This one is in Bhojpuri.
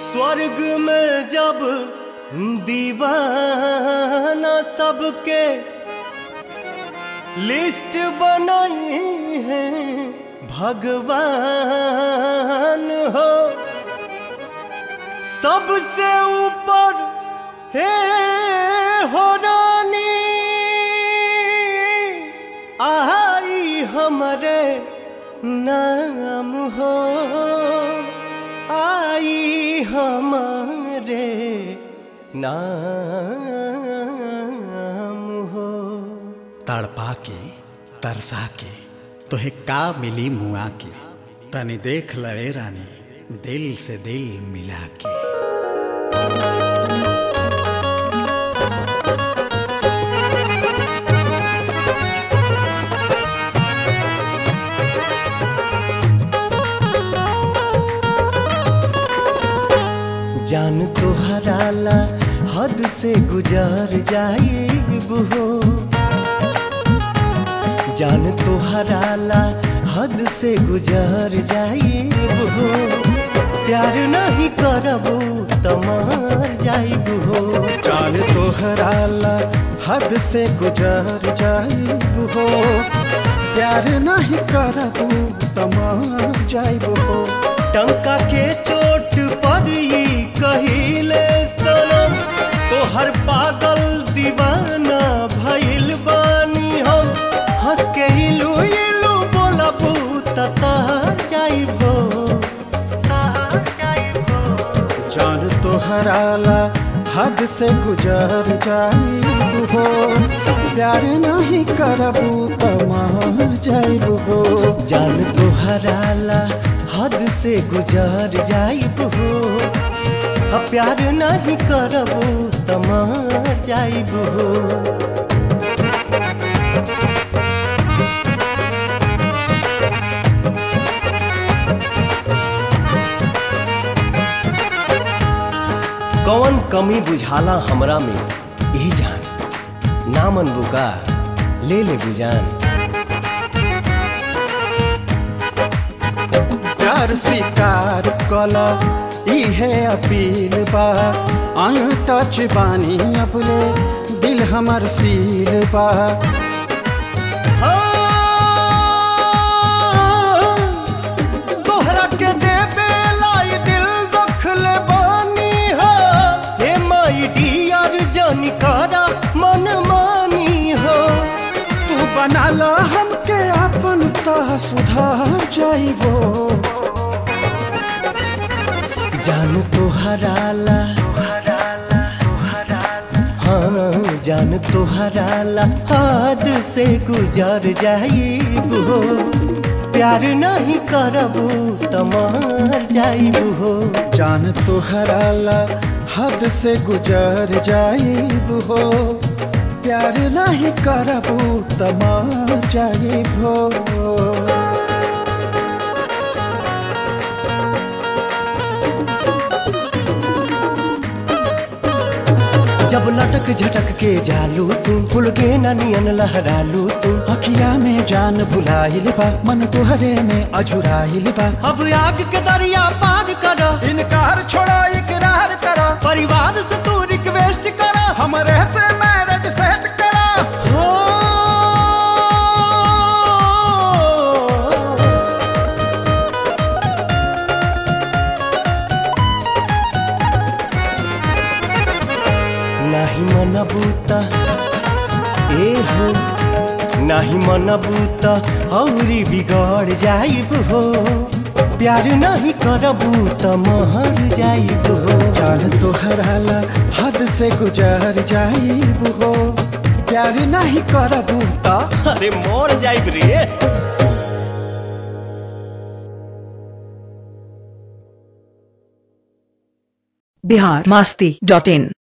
स्वर्ग में जब दीवाना सबके लिस्ट बनाई है भगवान हो सबसे ऊपर हे हो रानी आई हमारे नाम हो आई हमारे नाम हो तड़पा के तरसा के तोहे का मिली मुआ के तनी देख लए रानी दिल से दिल मिला के जान तो हराला हद से गुजर जाइब हो जान तो हराला हद से गुजर जाइब हो प्यार नहीं करबो तमार जाइब हो चाल तोहराला हद से गुजर जाइब हो प्यार नहीं करबू तमार जाइब हो टंका के चोट पर ही कहिले सनम तो हर पागल दीवाना भइल बानी हम हंस के इलू इलू बोलबू तता जाइबो जान तोहराला हद से गुजर जाइब हो प्यार नहीं करबू तमार जाइब हो जान तो हराला हद से गुजर जाइब हो अब प्यार नहीं करबो तमार जाइब हो कौन कमी बुझाला हमरा में ए जान नामन बुका ले ले बुजान प्यार स्वीकार कला इहे अपील बा टच बानी अपने दिल हमर सील बा तोहरा के देवे लाई दिल रख ले बानी हो हे माई डियर जानी करा मन मानी हो तू बनाला हमके अपन ता सुधार जाइबो जान तो हराला हाँ जान तो हराला हाथ से गुजर जाइब हो प्यार नहीं करबो तमार जाइब हो जान तोहराला हद से गुजर जाइब हो प्यार नहीं करबू तमार जाइब हो जब लटक झटक के जालू तू फुल के नियन लहरालू तू अखिया में जान भुलाइल बा मन तुहरे में अझुराइल बा अब आग के दरिया पार कर इनकार छोड़ा इकरार करा परिवार से तू रिक्वेस्ट कर हमरे से मैरिज सेट करा हो नाही मन बूता ए हो नाही मन बूता औरी बिगड़ जाइब हो प्यार नहीं करबू त महर जाइब हो जान तोहराला हद से गुजर जाइब हो प्यार नहीं करबू ता अरे मोर जाइब रे बिहार मस्ती डॉट इन